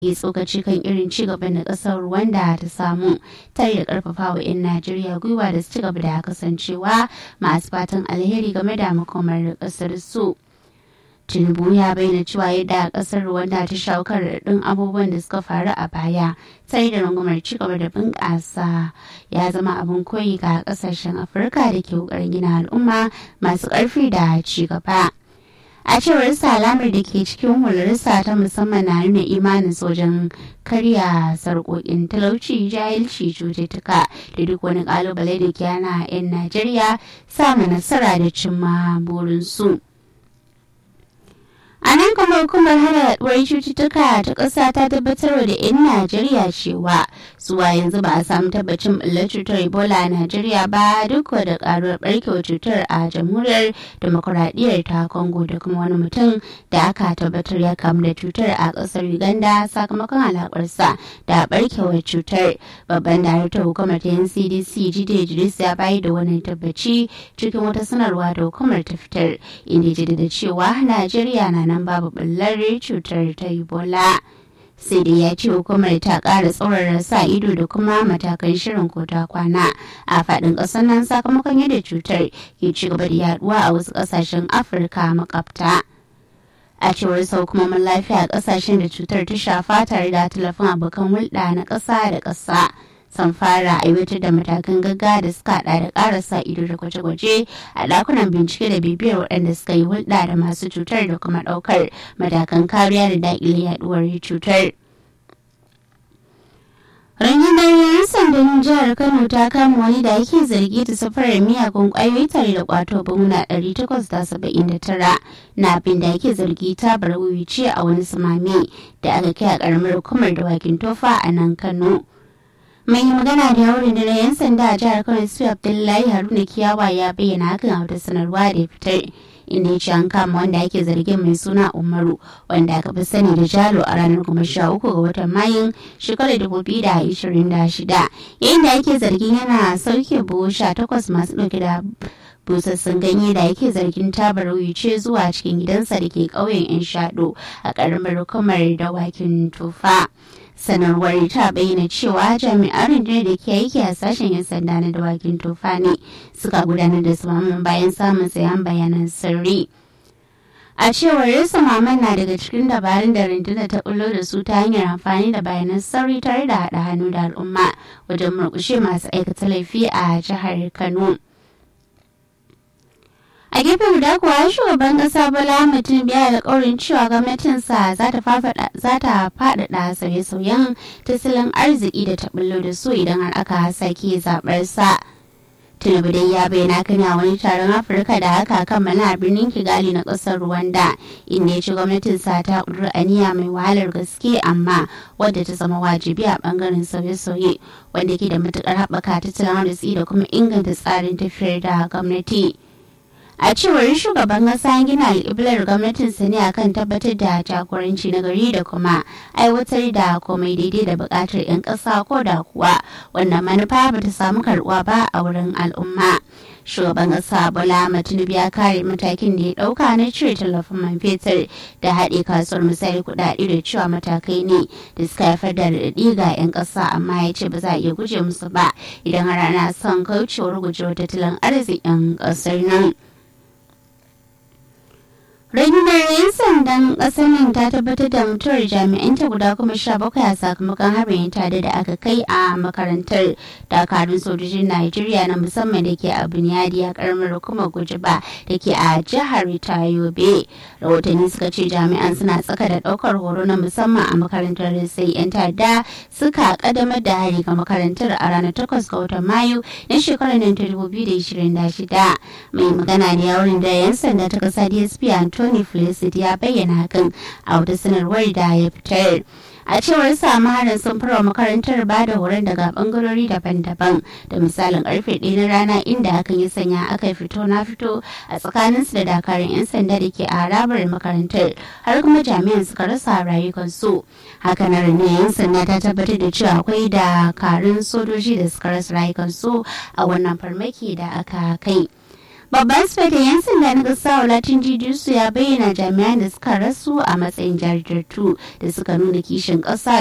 yi tsokaci kan irin ci gaban da kasar Rwanda ta samu tare da karfafa wa 'yan Najeriya gwiwa da su ci gaba da kasancewa masu fatan alheri game da makomar kasar su. Tinubu ya bayyana cewa yadda kasar Rwanda ta shawo kan raɗin abubuwan da suka faru a baya tare da rungumar ci gaba da bunƙasa ya zama abin koyi ga ƙasashen Afirka da ke ƙoƙarin gina al'umma masu ƙarfi da ci gaba. a cewar alamar da ke cikin hularsa ta musamman na nuna imanin sojan karya sarƙoƙin talauci jahilci cututtuka da duk wani ƙalubale da ke hana 'yan najeriya samun nasara da cimma burinsu. A nan kuma hukumar hana yaduwar cututtuka ta ƙasa ta tabbatar da 'yan Najeriya cewa zuwa yanzu ba a samu tabbacin ɓullar cutar Ebola a Najeriya ba duk da ƙaruwar ɓarkewar cutar a jamhuriyar demokuraɗiyyar ta Congo da kuma wani mutum da aka tabbatar ya kamu da cutar a ƙasar Uganda sakamakon alaƙarsa da ɓarkewar cutar. Babban daraktan hukumar ta NCDC Jide Idris ya bayar da wani tabbaci cikin wata sanarwa da hukumar ta fitar inda da cewa Najeriya na nan babu ɓullar cutar ta ebola sai dai ya ce hukumar ta ƙara tsaurara sa ido da kuma matakan shirin kota kwana a faɗin ƙasar nan sakamakon yadda cutar ke ci gaba da yaduwa a wasu ƙasashen afirka makafta a cewar sau hukumomin lafiya a ƙasashen da cutar ta shafa tare da talafin abokan hulɗa na ƙasa da ƙasa sun fara aiwatar da matakan gaggawa da suka hada da ƙara sa ido da gwaje-gwaje a ɗakunan bincike da bibiyar waɗanda suka yi hulɗa da masu cutar da kuma ɗaukar matakan kariya da daƙile yaɗuwar cutar. Rundunar 'yan sandan jihar Kano ta kama wani da ake zargi da safarar miyagun kwayoyi tare da kwato banguna 879 na abin da ake zargi ta bar ce a wani samami da aka kai a karamar hukumar dawakin tofa a nan Kano. mai magana da yawon da 'yan sanda a jihar kano su abdullahi haruna kiyawa ya bayyana hakan a wata sanarwa da ya fitar inda ya ce an kama wanda ake zargin mai suna umaru wanda aka fi sani da jalo a ranar goma sha uku ga watan mayun shekarar dubu biyu da ashirin da shida yayin da ake zargin yana sauke buhu sha takwas masu ɗauke da busassun ganye da yake zargin tabar wuce zuwa cikin gidansa da ke ƙauyen 'yan shaɗo a ƙaramar hukumar dawakin tufa. sanarwar ta bayyana cewa jami'an rundunar da ke aiki a sashen 'yan sanda na dawakin tofa ne suka gudanar da samaman bayan samun sayan bayanan sirri a cewar samaman na daga cikin dabarun da rundunar ta bullo da su ta hanyar amfani da bayanan sirri tare da haɗa hannu da al'umma wajen murƙushe masu aikata laifi a jihar kano a gefe guda kuwa shugaban kasa bola mutum biya alkawarin cewa gwamnatinsa za ta faɗaɗa sauye-sauyen tattalin arziki da ta bullo da su idan har aka sake zaɓar sa tinubu dai ya bayyana kan a wani taron afirka da aka kammala a birnin kigali na ƙasar rwanda inda ya ci gwamnatinsa ta ƙudura aniya mai wahalar gaske amma wadda ta zama wajibi a ɓangaren sauye-sauye wanda ke da matuƙar haɓaka tattalin arziki da kuma inganta tsarin tafiyar da gwamnati. a cewar shugaban kasa gina alƙiblar gwamnatin sa ne akan tabbatar da jagoranci na gari da kuma aiwatar da komai daidai da buƙatar 'yan ƙasa ko da kuwa wannan manufa ba ta samu karɓuwa ba a wurin al'umma shugaban ƙasa bola tinubu ya kare matakin da ya ɗauka na cire tallafin man fetur da haɗe kasuwar misali kuɗaɗe da cewa matakai ne da suka haifar da raɗaɗi ga 'yan ƙasa amma ya ce ba za a iya guje musu ba idan har ana son kaucewar gujewar tattalin arzikin ƙasar nan. rundunar 'yan sandan ƙasar nan ta tabbatar da mutuwar jami'an ta guda kuma sha bakwai a sakamakon harin tada da aka kai a makarantar dakarun sojojin najeriya na musamman da ke a bunyadi a karamar hukumar gujiba da ke a jihar yobe rahotanni suka ce jami'an suna tsaka da ɗaukar horo na musamman a makarantar sai 'yan tada suka kaddamar da hari ga makarantar a ranar takwas ga watan mayu na shekarar nan ta 2026 mai magana da yawon da 'yan sanda ta ƙasa dsp Anthony Felicity ya bayyana hakan a wata sanarwar da ya fitar. a cewar sa maharan sun fara makarantar ba da horon daga bangarori daban-daban da misalin karfe ɗaya na rana inda hakan ya sanya aka fito na fito a tsakanin su da dakarun 'yan sanda da ke a harabar makarantar har kuma jami'an suka rasa rayukansu hakanan ne 'yan sanda ta tabbatar da cewa akwai dakarun sojoji da suka rasa rayukansu a wannan farmaki da aka kai babban sifetin yan sanda na gasa latin jijisu ya bayyana jami'an da suka rasu a matsayin jajirtu da suka nuna kishin ƙasa